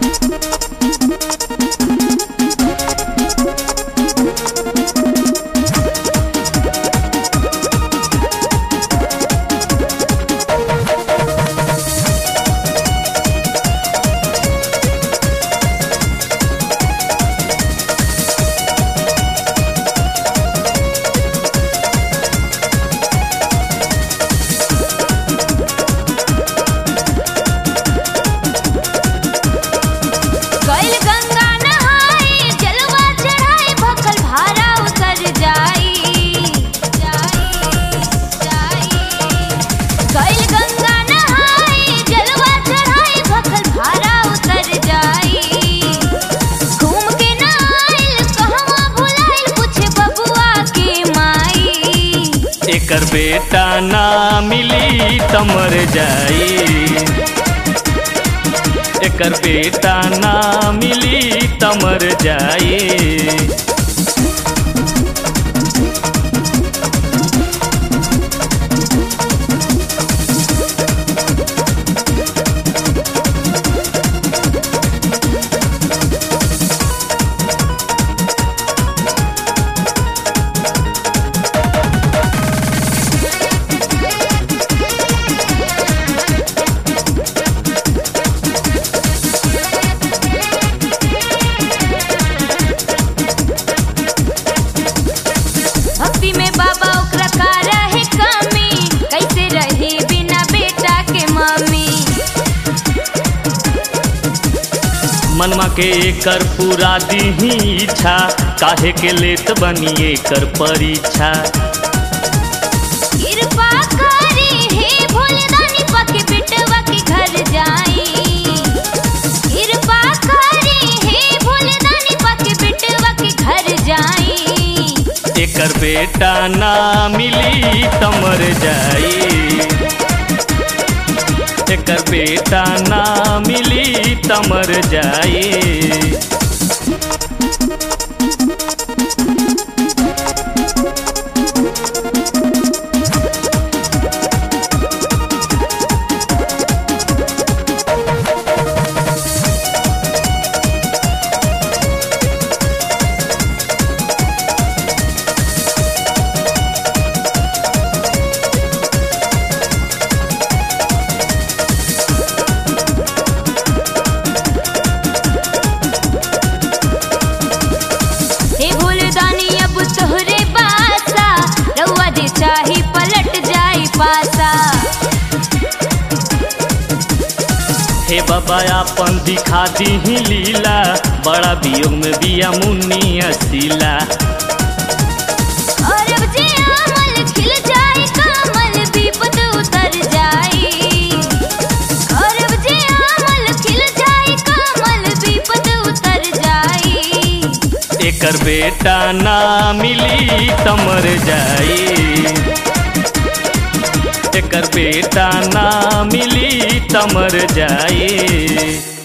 गइल गंगा नहाए जलवा चढ़ाए भखल भारा उतर जाई जाई जाई गइल गंगा नहाए जलवा चढ़ाए भखल भारा उतर जाई घूम के ना आइल कहवा भुलाइल पूछे बबुआ के माई एकर बेटा ना मिली त मर जाई एकर बेटा ना मिली त मर जाई भक्ति में बाबा ओकरा का रहे कमी कैसे रही बिना बेटा के मम्मी मनमा के एकर पूरा दीही इच्छा काहे के लेत बनी एकर परीक्षा कृपा करी हे भोलेदानी पके बेटवा के घर जाई कृपा करी हे भोलेदानी पके बेटवा के घर जाई एकर बेटा ना मिली त मर जाई एकर बेटा ना मिली त मर जाई हे भोलेदानी अब तोहरे बासा रउआ जे चाही पलट जाई पासा हे बाबा आपन दिखा दीही लीला बड़ा वियोग में बिया मुन्नी असीला और अब जे अमल खिल जाए कमल विपद उतर जाई और अब जे अमल खिल जाए कमल विपद उतर जाई एकर बेटा ना मिली त मर जाई एकर बेटा ना मिली त मर जाई